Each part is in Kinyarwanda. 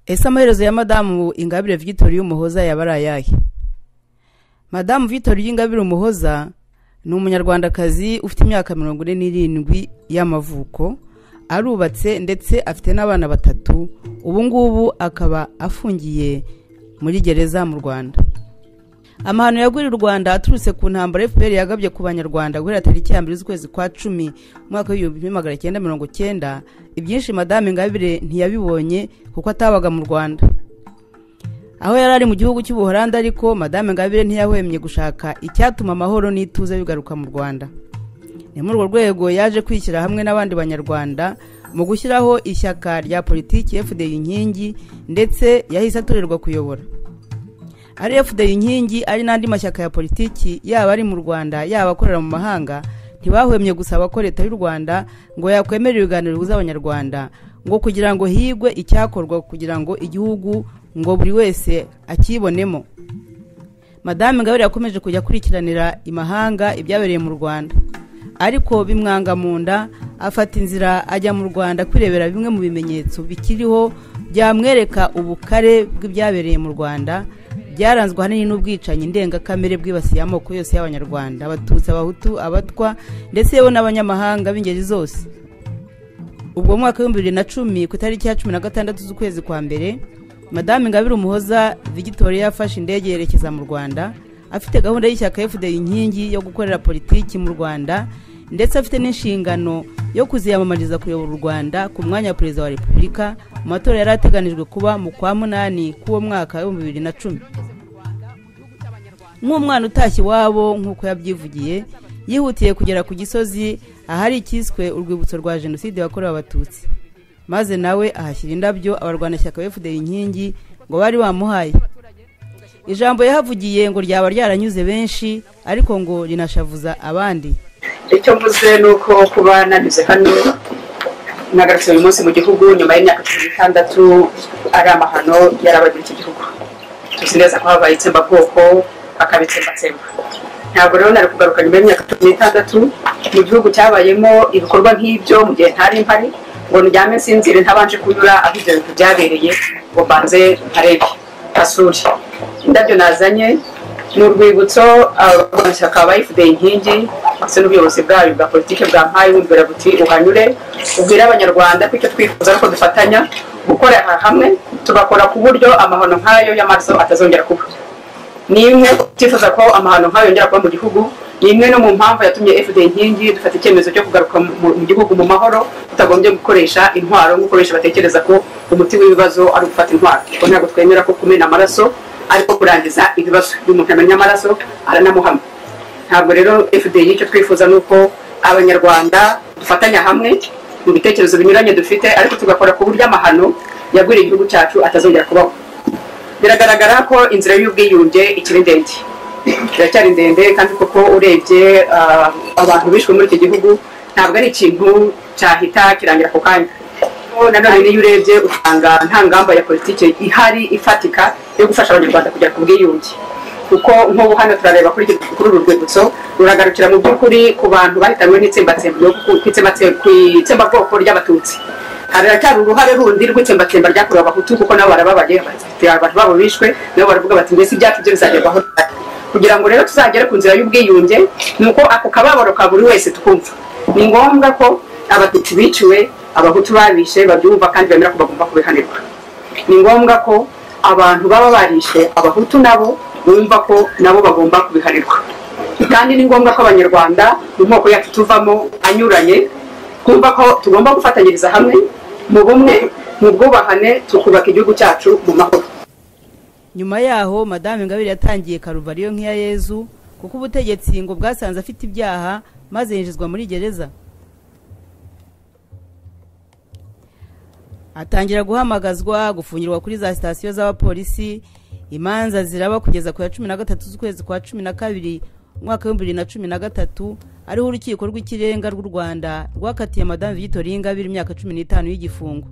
ese amaherezo ya madamu ingabire vigitori umuhoza yaba ari ayahe madamu vigitori y'ingabire umuhoza ni umunyarwandakazi ufite imyaka mirongo ine n'irindwi y'amavuko arubatse ndetse afite n'abana batatu ubu ngubu akaba afungiye muri gereza mu rwanda amahano yaguriye u rwanda aturutse ku ntambara fpr yagabye ku banyarwanda guhera tariki ya mbere z'ukwezi kwa cumi umwaka w'ibihumbi bibiri magana cyenda mirongo cyenda ibyinshi madamu ingabire ntiyabibonye kuko atabaga mu rwanda aho yari ari mu gihugu cy'ubuholandi ariko madame ngabire ntiyahwemye gushaka icyatuma amahoro n'ituze bigaruka mu rwanda ni muri urwo rwego yaje kwishyira hamwe n'abandi banyarwanda mu gushyiraho ishyaka rya politiki fda inkingi ndetse yahise atorerwa kuyobora ari fda inkingi ari n'andi mashyaka ya politiki yaba ari mu rwanda yaba akorera mu mahanga ntibahwemye gusaba ko leta y'u rwanda ngo yakwemera ibiganiro bihuza abanyarwanda ngo kugira ngo higwe icyakorwa kugira ngo igihugu ngo buri wese akibonemo madame ngabire yakomeje kujya akurikiranira imahanga ibyabereye mu rwanda ariko bimwanga mu nda afata inzira ajya mu rwanda kwirebera bimwe mu bimenyetso bikiriho byamwereka ubukare bw'ibyabereye mu rwanda byaranzwe ahanini n'ubwicanyi ndengakamere bwibasiye amoko yose y'abanyarwanda abatutsi abahutu abatwa ndetse yewe n'abanyamahanga b'ingeri zose ubwo mu mwaka w'ibihumbi bibiri na cumi ku itariki ya cumi na gatandatu z'ukwezi kwa mbere madame ngabire umuhoza vigitori yafashe indege yerekeza mu rwanda afite gahunda y'ishyaka fda inkingi yo gukorera politiki mu rwanda ndetse afite n'inshingano yo kuziyamamariza kuyobora u rwanda ku mwanya wa perezida wa repubulika mu matora yari ateganijwe kuba mu kwa munani k'uwo mwaka w'ibihumbi bibiri na cumi nk'umwana utashye iwabo nk'uko yabyivugiye yihutiye kugera ku gisozi ahari icyiswe urwibutso rwa jenoside yakorewe abatutsi maze nawe ahashyira indabyo abarwanashyaka befudeye inkingi ngo bari bamuhaye ijambo yahavugiye ngo ryaba ryaranyuze benshi ariko ngo rinashavuza abandi icyo mvuze ni uko kuba nanyuze hano nagarutse uyu munsi mu gihugu nyuma y'imyaka cumi n'itandatu ari amahano yarabagirira iki gihugu tuzi neza ko habaye itsembabwoko hakaba itsembatsemba ntabwo rero nari kugaruka nyuma y'imyaka cumi n'itandatu mu gihugu cyabayemo ibikorwa nk'ibyo mu gihe ntari mpari ngo ndyame nsinzire ntabanje kunyura aho ibyo bintu byabereye ngo mbanze ntarebe hasure indabyo nazanye ni urwibutso abarwanashyaka ba fda inkingi ndetse n'ubuyobozi bwayo bwa politiki bwampaye bumvira buti uhanyure ubwire abanyarwanda ko icyo twifuza ko dufatanya gukorera hamwe tugakora ku buryo amahano nk'ayo y'amaraso atazongera kuba ni imwe twifuza ko amahano nk'ayo yongera kuba mu gihugu ni imwe no mu mpamvu yatumye fda inkingi dufata icyemezo cyo kugaruka mu gihugu mu mahoro tutagombye gukoresha intwaro nk'uko benshi batekereza ko umuti w'ibibazo ari ugufata intwaro kuko ntabwo twemera ko kumena amaraso ariko kurangiza ibibazo iyo umuntu amenya amaraso aranamuhama ntabwo rero fda icyo twifuza ni uko abanyarwanda dufatanya hamwe mu bitekerezo binyuranye dufite ariko tugakora ku buryo amahano yagwiriye igihugu cyacu atazongera kubaho biragaragara ko inzira y'ubwiyunge ikiri ndende iracyari ndende kandi koko urebye abantu bishwe muri iki gihugu ntabwo ari ikintu cyahita kirangira ako kanya nanone niyo urebye usanga nta ngamba ya politiki ihari ifatika yo gufasha abanyarwanda kugera ku bwiyunge kuko nk'ubu hano turareba kuri uru rwibutso ruragarukira mu by'ukuri ku bantu bahitanywe n'itsembabwoko ry'abatutsi haracyari uruhare rundi rw'itsembatsemba ryakorewe abahutu kuko nabo barababaye abantu babo bishwe nabo baravuga bati mbese ibyacu byo bizagerwaho kugira ngo rero tuzagere ku nzira y'ubwiyunge ni uko ako kababaro ka buri wese tukumva ni ngombwa ko abatutsi biciwe abahutu babishe babyumva kandi bemera ko bagomba kubihanirwa ni ngombwa ko abantu baba barishe abahutu nabo bumva ko nabo bagomba kubihanirwa kandi ni ngombwa ko abanyarwanda mu moko yacu tuvamo anyuranye twumva ko tugomba gufatanyiriza hamwe mu bumwe mu bwubahane tukubaka igihugu cyacu mu mahoro nyuma yaho madame ngabire yatangiye karuvariyo nk'iya yezu kuko ubutegetsi ngo bwasanze afite ibyaha maze yinjizwa muri gereza atangira guhamagazwa gufungirwa kuri za sitasiyo z'abapolisi imanza ziraba kugeza ku ya cumi na gatatu z'ukwezi kwa cumi na kabiri umwaka w'ibihumbi bibiri na cumi na gatatu ariho urukiko rw'ikirenga rw'u rwanda rwakatiye madame vigitori y'ingabire imyaka cumi n'itanu y'igifungo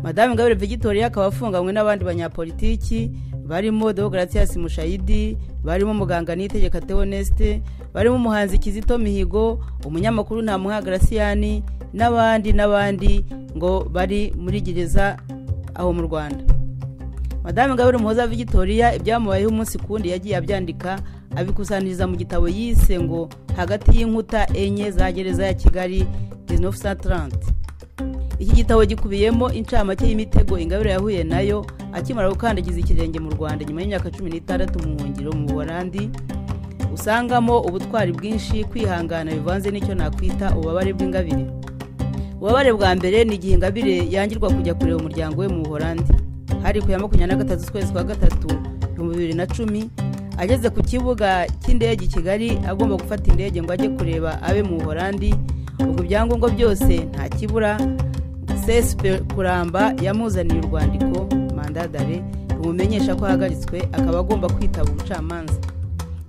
madame ngabire vigitori akaba afunganywe n'abandi banyapolitiki barimo demokarasi mushayidi barimo muganga n'itegeka tewonesite barimo umuhanzi kizito mihigo umunyamakuru ntamuha garasiyani n'abandi n'abandi ngo bari muri gereza aho mu rwanda madamu ingabire umuhoza Victoria ibyamubayeho umunsi ku wundi yagiye abyandika abikusanyiriza mu gitabo yise ngo hagati y'inkuta enye za gereza ya kigali 1930 iki gitabo gikubiyemo incamake y'imitego ingabire yahuye nayo akimara gukandagiza ikirenge mu rwanda nyuma y'imyaka cumi n'itandatu mu buhungiro mu buholandi usangamo ubutwari bwinshi kwihangana bivanze n'icyo nakwita ububabare bw'ingabire ububabare bwa mbere ni igihe ingabire yangirwa kujya kureba umuryango we mu buholandi hari ku ya makumyabiri na gatatu z'ukwezi kwa gatatu ibihumbi bibiri na cumi ageze ku kibuga cy'indege i kigali agomba gufata indege ngo ajye kureba abe mu buholandi ubwo ibyangombwa byose nta kibura sesipe kuramba yamuzaniye urwandiko mandadare rumumenyesha ko ahagaritswe akaba agomba kwitaba ubucamanza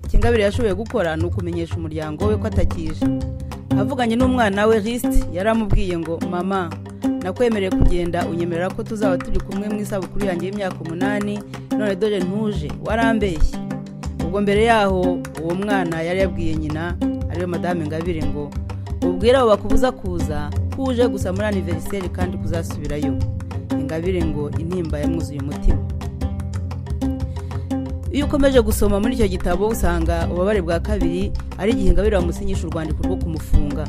ikingabire yashoboye gukora ni ukumenyesha umuryango we ko atakije avuganye n'umwana we risiti yaramubwiye ngo mama nakwemereye kugenda unyemerera ko tuzaba turi kumwe mu isabukuru yanjye y'imyaka umunani none dore ntuje warambeshye ubwo mbere yaho uwo mwana yari yabwiye nyina ariyo madamu ingabire ngo ubwira abo bakubuza kuza ko uje gusa muri aniveriseri kandi kuzasubirayo ingabire ngo intimba yamwuzuye umutima iyo ukomeje gusoma muri icyo gitabo usanga ububabare bwa kabiri ari igihe ingabire bamusinyisha urwandiko rwo kumufunga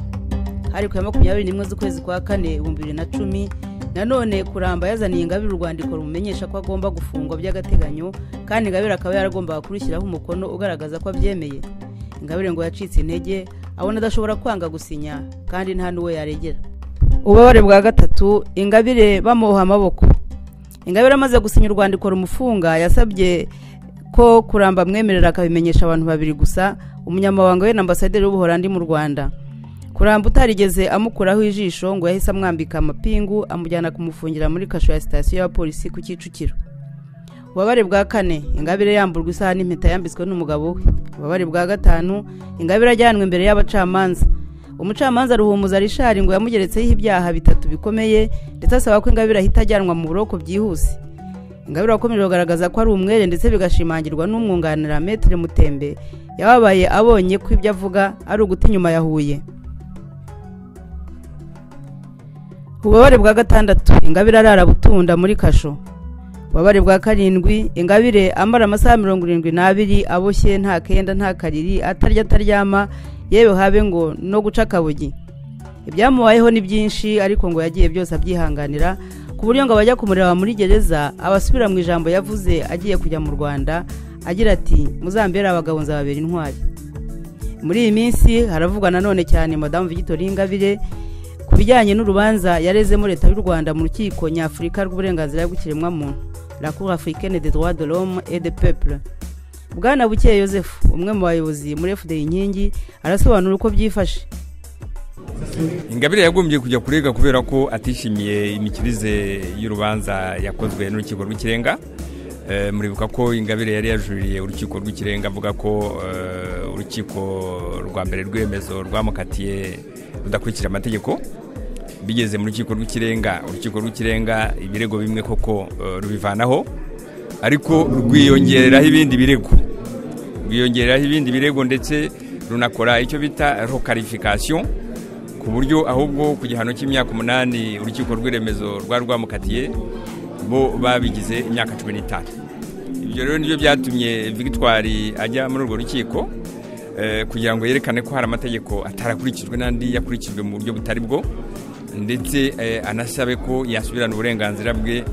hari ku ya makumyabiri n'imwe z'ukwezi kwa kane ibihumbi bibiri na cumi nanone kuramba yazaniye ingabire urwandiko rumumenyesha ko agomba gufungwa by'agateganyo kandi ingabire akaba yaragombaga kurushyiraho umukono ugaragaza ko abyemeye ingabire ngo yacitse intege abona adashobora kwanga gusinya kandi nta n'uwo yaregera ububabare bwa gatatu ingabire bamuha amaboko ingabire amaze gusinya urwandiko rumufunga yasabye ko kuramba amwemerera akabimenyesha abantu babiri gusa umunyamabanga we na ambasaderi w'ubuholandi mu rwanda kuramba utarigeze amukuraho ijisho ngo yahise amwambika amapingu amujyana kumufungira muri kasho ya sitasiyo ya polisi ku kicukiro ububabare bwa kane ingabire yamburwa isaha n'impeta yambitswe n'umugabo we ububabare bwa gatanu ingabire ajyanwe imbere y'abacamanza umucamanza ruhumuza rishari ngo yamugeretseho ibyaha bitatu bikomeye ndetse asaba ko ingabire ahita ajyanwa mu buroko byihuse ingabire wakomeje kugaragaza ko ari umwere ndetse bigashimangirwa n'umwunganira metero mutembe yababaye abonye ko ibyo avuga ari uguta inyuma yahuye ububabare bwa gatandatu ingabire arara butunda muri kasho ububabare bwa karindwi ingabire amara amasaha mirongo irindwi n'abiri aboshye nta kenda nta kariri atarya ataryama yewe habe ngo no guca akabugi ibyamubayeho ni byinshi ariko ngo yagiye byose abyihanganira ku buryo ngo abajya kumureba muri gereza abasubira mu ijambo yavuze agiye kujya mu rwanda agira ati muzambere abagabo nzababera intwari muri iyi minsi haravugwa nanone cyane madamu Victoire ingabire ku bijyanye n'urubanza yarezemo leta y'u rwanda mu rukiko nyafurika rw'uburenganzira bw'ikiremwamuntu la cour africaine des droits de l'homme et de peuple bwana bukeye Yosefu umwe mu bayobozi muri fda inkingi arasobanura uko byifashe ingabire yagombye kujya kurega kubera ko atishimiye imikirize y'urubanza yakozwe n'urukiko rw'ikirenga muribuka ko ingabire yari yajuririye urukiko rw'ikirenga avuga ko urukiko rwa mbere rw'emezo rwamukatiye rudakurikira amategeko bigeze mu rukiko rw'ikirenga urukiko rw'ikirenga ibirego bimwe koko rubivanaho ariko rwiyongereraho ibindi birego rwiyongereraho ibindi birego ndetse runakora icyo bita rokarifikasiyo ku buryo ahubwo ku gihano cy'imyaka umunani urukiko rw'iremezo rwari rwamukatiye bo babigize imyaka cumi n'itanu ibyo rero nibyo byatumye victoire ajya muri urwo rukiko kugira ngo yerekane ko hari amategeko atarakurikijwe n'andi yakurikijwe mu buryo butari bwo ndetse anasabe ko yasubirana uburenganzira bwe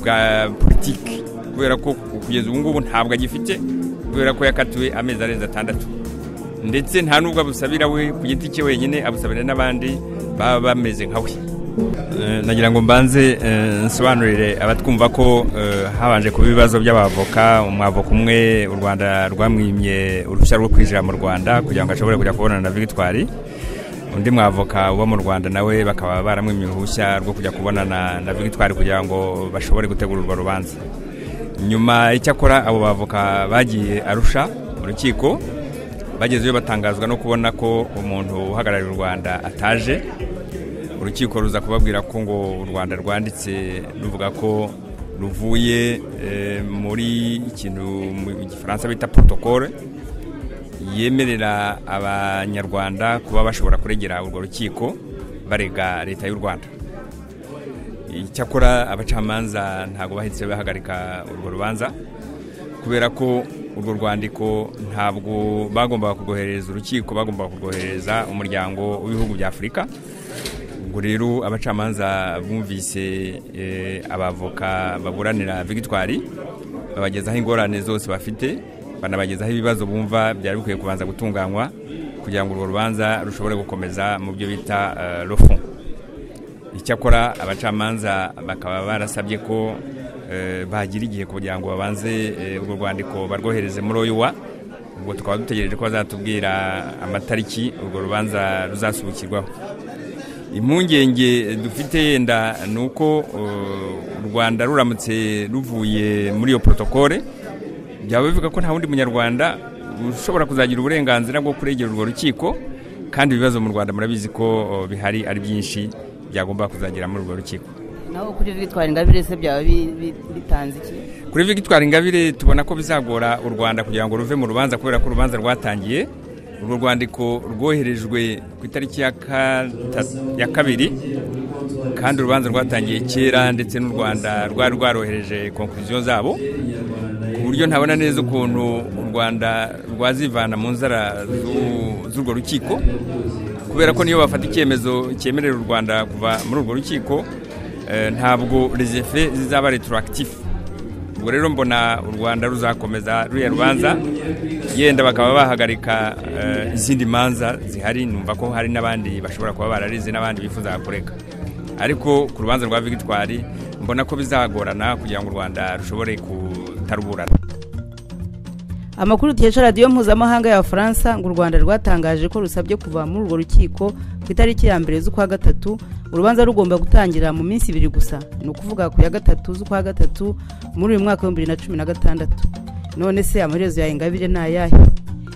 bwa politiki kubera ko kugeza ubu ngubu ntabwo agifite kubera ko yakatiwe amezi arenze atandatu ndetse nta nubwo abusabira we ku giti cye wenyine abusabira n'abandi baba bameze nka we nagira ngo mbanze nsobanurire abatwumva ko habanje kuba ibibazo by'abavoka umwavoka umwe u rwanda rwamwimye uruhushya rwo kwinjira mu rwanda kugira ngo ashobore kujya kubonana na victoire undi mwavoka uba mu rwanda nawe bakaba baramwimye uruhushya rwo kujya kubonana na victoire kugira ngo bashobore gutegura urwo rubanza nyuma icyakora abo bavoka bagiye arusha urukiko bagezeyo batangazwa no kubona ko umuntu uhagarariye u rwanda ataje urukiko ruza kubabwira ko ngo u rwanda rwanditse ruvuga ko ruvuye muri ikintu mu gifaransa bita protokole yemerera abanyarwanda kuba bashobora kuregera urwo rukiko barega leta y'u rwanda icyakora abacamanza ntabwo bahise bahagarika urwo rubanza kubera ko urwo rwandiko ntabwo bagombaga kurwoherereza urukiko bagombaga kurwoherereza umuryango w'ibihugu bya afurika ubwo rero abacamanza bumvise abavoka baburanira victoire babagezaho ingorane zose bafite banabagezaho ibibazo bumva byari bikwiye kubanza gutunganywa kugira ngo urwo rubanza rushobore gukomeza mu byo bita rofu icyakora abacamanza bakaba barasabye ko bagira igihe kugira ngo babanze urwo rwandiko barwohereze muri oyiwa ubwo tukaba dutegereje ko bazatubwira amatariki urwo rubanza ruzasubikirwaho impungenge dufite yenda ni uko u rwanda ruramutse ruvuye muri iyo porotokole byaba bivuga ko nta wundi munyarwanda ushobora kuzagira uburenganzira bwo kuregera urwo rukiko kandi ibibazo mu rwanda murabizi ko bihari ari byinshi byagomba kuzagira muri urwo rukiko naho kuri victoire ingabire se byaba bitanze iki kuri victoire ingabire tubona ko bizagora u rwanda kugira ngo ruve mu rubanza kubera ko urubanza rwatangiye urwo rwandiko rwoherejwe ku itariki ya kabiri kandi urubanza rwatangiye kera ndetse n'u rwanda rwari rwarohereje konkuriziyo zabo ku buryo ntabona neza ukuntu u rwanda rwazivana mu nzara z'urwo rukiko kubera ko niyo bafata icyemezo cyemerera u rwanda kuva muri urwo rukiko ntabwo rezefe zizaba retoragitifu ubwo rero mbona u rwanda ruzakomeza ruriya rubanza yenda bakaba bahagarika izindi manza zihari numva ko hari n'abandi bashobora kuba bararize n'abandi bifuza kureka ariko ku rubanza rwa victoire mbona ko bizagorana kugira ngo u rwanda rushobore kutaruburana amakuru dukesha radiyo mpuzamahanga ya faransa ngo u rwanda rwatangaje ko rusabye kuva muri urwo rukiko ku itariki ya mbere z'ukwa gatatu urubanza rugomba gutangira mu minsi ibiri gusa ni ukuvuga ku ya gatatu z'ukwa gatatu muri uyu mwaka w'ibihumbi bibiri na cumi na gatandatu none se amaherezo ya ingabire ni ayahe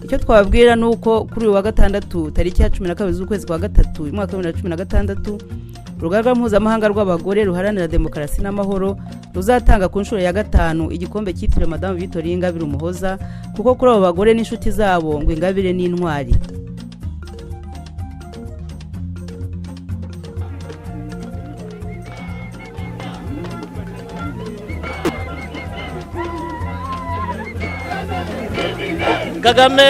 icyo twababwira ni uko kuri uyu wa gatandatu tariki ya cumi na kabiri z'ukwezi kwa gatatu uyu mwaka wa bibiri na cumi na gatandatu urugaga mpuzamahanga rw'abagore ruharanira demokarasi n'amahoro ruzatanga ku nshuro ya gatanu igikombe cyitiriwe madamu vitorine ingabire umuhoza kuko kuri abo bagore n'inshuti zabo ngo ingabire n'intwari kagame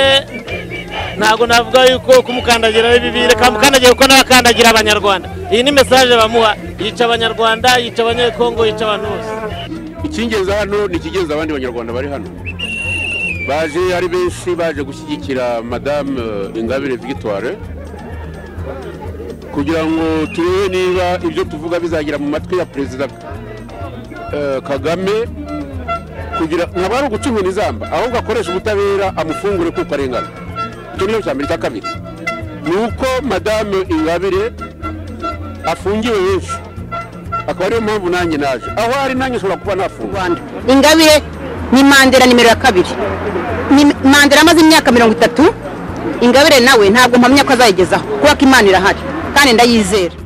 ntabwo navuga yuko kumukandagira ari bibi reka mukandagira kuko n'abakandagira abanyarwanda iyi ni mesaje bamuha yica abanyarwanda yica abanyekongo yica abantu bose icyingenzi hano ni ikigenza abandi banyarwanda bari hano baje ari benshi baje gushyigikira madamu ingabire victoire kugira ngo turebe niba ibyo tuvuga bizagera mu matwi ya perezida kagame kugira ntabwo ari ugucumura izamba ahubwo akoresha ubutabera amufungure kuko arengana icyo niyo cya mbere cya kabiri ni uko madamu ingabire afungiwe henshi akaba ariyo mpamvu nanjye naje aho ari nanjye ushobora kuba nafunga ingabire ni mandera nimero ya kabiri mandera amaze imyaka mirongo itatu ingabire nawe ntabwo mpamya ko azayigezaho kubera ko imana irahari kandi ndayizera